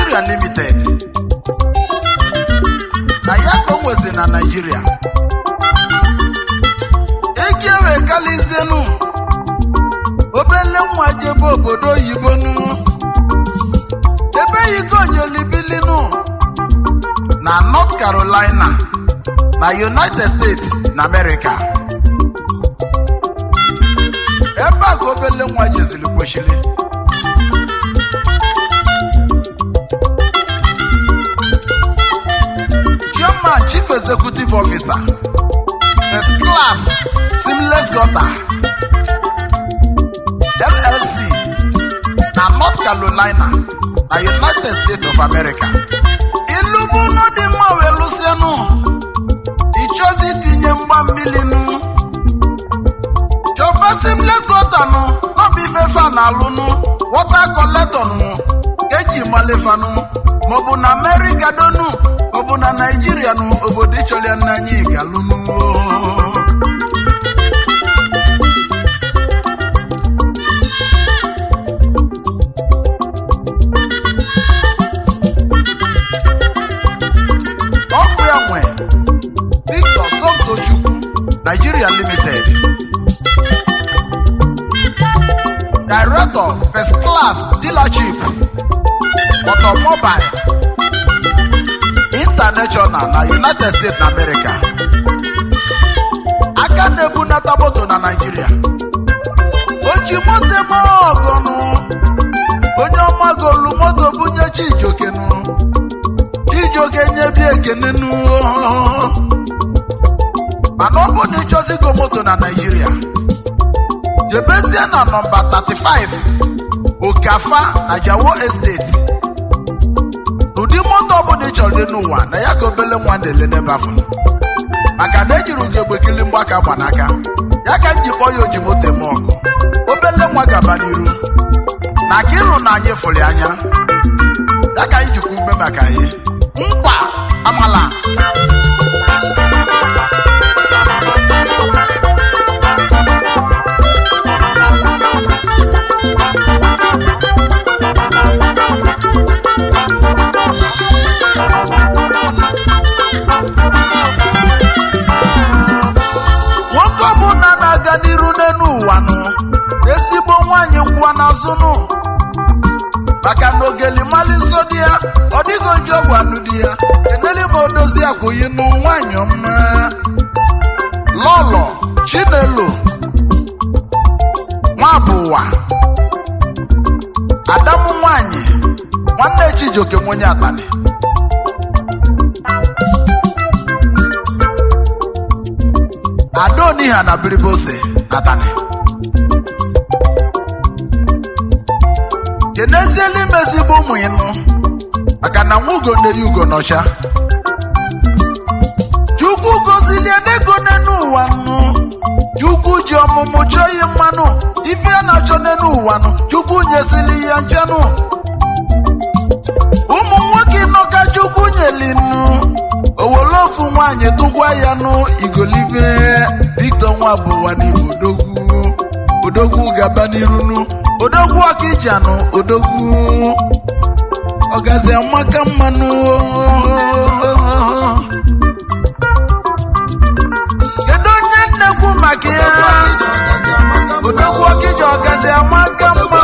Nigeria Limited na ya ka o nwezi na Nigeria eke wee kalizienu obele nwa jebe obodo oyibo nu ebe yigonyelibilinu na North Carolina na United States na America ebe a ka obele nwa jeziri kwesịrị Chairman Chief Executive Officer First Class Seamless Gutter LLC na North Carolina na United States of America ilubu unu dị mma wee lụsịanụ ịchọzi itinye mgba mmiri nụ chọba Seamless Gutter nụ n'ọbụ ife fa na alụnụ wọta kọletọn nụ eji malefanụ maọbụ na America donu maọbụ na Naijiria nụ obodo ịchọrọ ya n'anya galụnụ ọkụ ya nwe Victor Sokochukwu Nigeria Limited Director First Class Dealership Automobile International na United States na America aka na-ebunata moto na Nigeria o ji moto eme ọgọnụ onye ọma golu moto bunye Chijokenu Chijioke nyebi ekene nu mana ọ bụ na ịchọzigo moto na Nigeria jebezie na nọmba 35 Okafa na Jawo Estate ụdị moto ọbụla ị chọrọ dị n'ụwa na ya ka obele nwa na-ele n'ebe afọ maka na ejiri ugegbekili mgbaka gbanaka ya ka m ji kpọọ ya oji moto eme ọgụ obele nwa gaba n'iru na ka ịlụ na anyị fụrụ ya anya ya ka anyị jikwa ume maka anyị nkwa amala nwoke ọbụla na-aga n'iru n'elu ụwa nụ ezigbo nwaanyị ngwa n'azụ nụ maka na ogeli mali nsọ di ya ọ dịghị oji ọgwụ anụ di ya eneli ma odozi akwụghị nụ nwaanyị ọma lọlọ chinelo nwabụ ụwa adamu nwaanyị nwanne chijioke nwenye abalị adoniha na biribose natani keneziela imezigbo ụmụ ịnụ maka na nwa ugo na-eyi ugo n'ọcha chukwu gozilie n'ego n'enu ụwa nụ chukwu ji ọmụmụ chọọ ihe mmanụ ife a na-achọ n'enu ụwa nụ chukwu nyesili ya nchanụ ụmụ nwoke nọ ka chukwu nyelinu owolofu nwaanyị tụgwa ya nụ igolibe Victor nwa bụ ụwa n'ime odogwu odogwu gaba n'irunu odogwu ọkịjanụ odogwu ọgazi amaka mmanụ kedu onye nnekwu maka ya odogwu ọkịja ọgazi amaka mma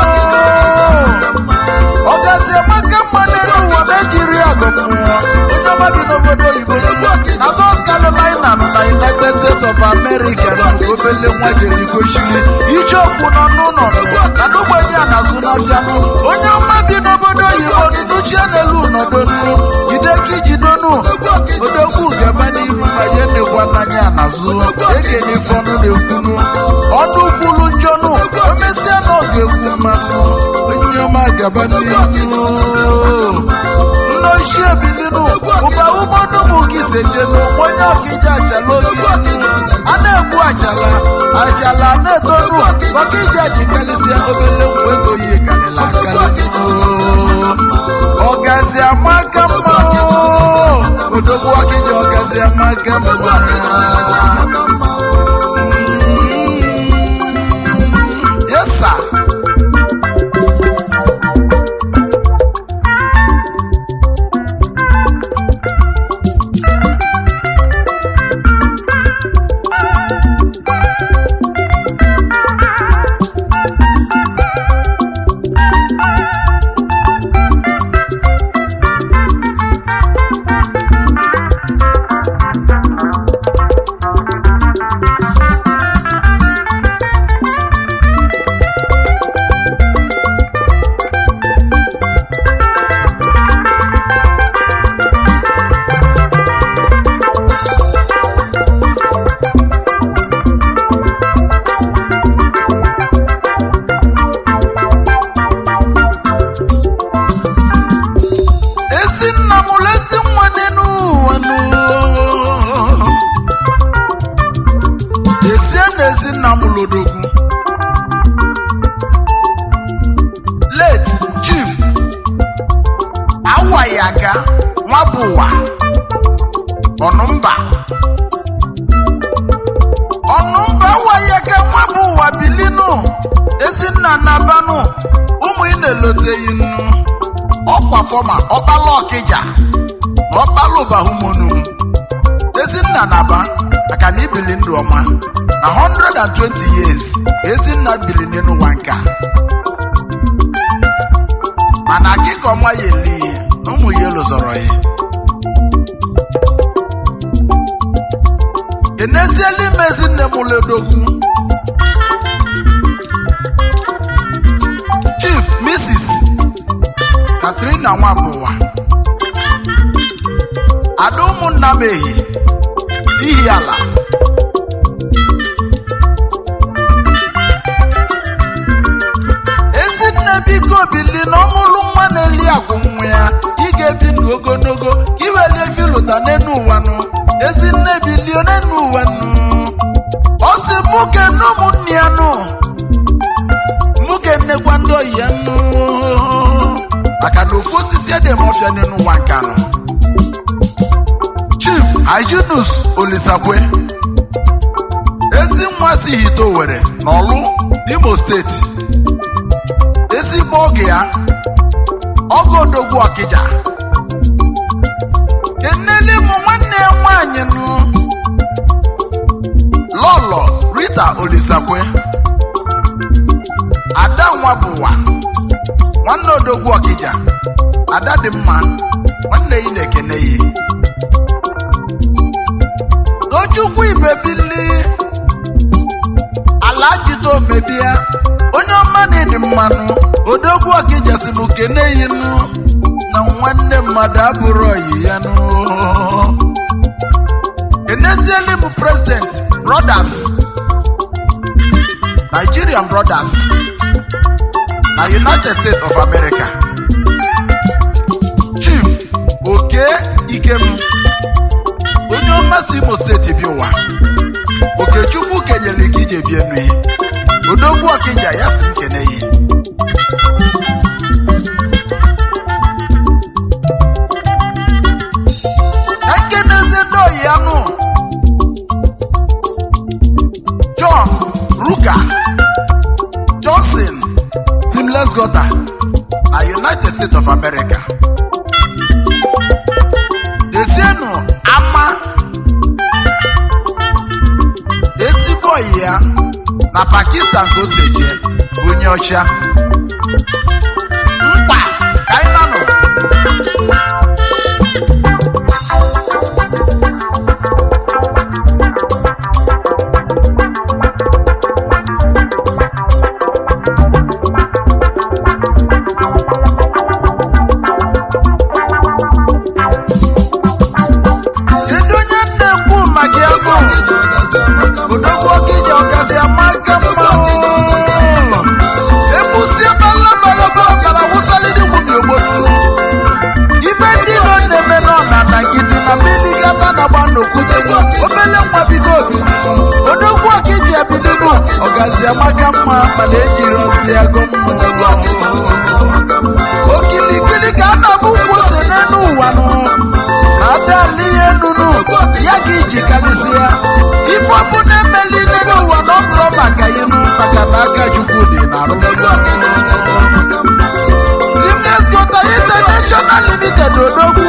ọgazi amaka mma n'elu ụwa na-ejiri ọgụ mmụọ onye ọma bi n'obodo oyibo na North Carolina nọ na United States of America na obele nwa jere gochiri ije okwu nọ n'ụlọ na n'ogbenye a na-azụ n'ọbịanụ onye ọma bi n'obodo oyibo nnuchie n'elu nọdonu jideki jidonu odogwu gaba n'ihu ma ya na-ekwa n'anya n'azụ ekenye fọnụ na-ekwunu ọnụ kwulu njọnụ emesịa na ọ ga-ekwu mmanụ onye ọma gaba n'ihu nne ochie bilinu ụba ụmụnụmụ gị sejenu onye ọkịja achala oge a na-egbu achala achala na-etonu ọkịja ji karịsịa obele nwa ego yi karịla akarị ọgazi amaka mma odogwu ọkịja ọgazi amaka mma yes sir aka nwa bụ ụwa ọnụmba ọnụmba waghị aka nwa bụ ụwa bilinu ezinna na banụ ụmụ ị na-eloteghị nnu ọkwa fọma ọkpala ọkịja na ọkpala ụbahumonu ezinna na-aba maka na ibili ndụ ọma na 120 years ezinna bili n'ụwa nka mana akịka ọma ya eli na ụmụ ya elozọrọ ya eneziela ime ezinne m ledogwu chief mrs katrina nwabụwa ada ụmụnna m ehi ihi ala ezinne biko bili na ọmụlụ nwa na-eli akwụ nwa ya ị ga-ebi ndụ ogologo ka iwelie filụta n'enu ụwa nụ ezinne bilie n'enu ụwa nụ ọ sị mụ kene ụmụnne ya nụ mụ kenekwa ndị oyi ya nụ maka na ofu osisi ede ma ọfịa n'enu ụwa nka nụ chief hyginus olisakwe ezi nwa si hito were n'ọlụ imo steeti ezigbo oge ya ọgọ odogwu ọkịja eneli m nwanne ya nwaanyị nụ lọlọ rita olisakwe ada nwa bụwa nwanne odogwu ọkịja ada dị mma nwanne yi na-ekene yi tochukwu ibebili ala jide omebia onye ọma na-edi mmanụ odogwu ọkịja si m kene yi nụ na nwanne mmadụ abụrụ oyi ya nụ enezieli m president brothers nigerian brothers na united states of america chief oke ikem onye ọma si imo steeti bi ụwa okechukwu kenyere gị ije bie nụ odogwu ọkịja ya si m kene yi na nkenezi ndị oyi anụ john ruka johnson timles gota na united states of america desienu ama ezigbo oyi ya na pakistan ka o si eje onye ọcha mkpa ka anyị nanụ kedu onye na-ekwu maka ya bụ odogwu ọkịja ọgazi amaka mma ekwusi ebela balago ọbara wụsalịdị nwunye ogbolu ibe ndị iro na-eme nọ na na nkịtị na mmiri gaba na gba n'okwute obele nwa bido obi odogwu ọkịja ebiligo ọgazi amaka mma mana ejiri ozi ya go mma okilikili ka a na-abụ ụkwụ ose n'elu ụwa nụ adali ihe nunu ya ka iji kalịsịa ife ọbụ na-emeli n'elu ụwa na ọ bụrụ maka ịnụ maka na aka chukwu dị na arụ Limnes Gota International Limited odogwu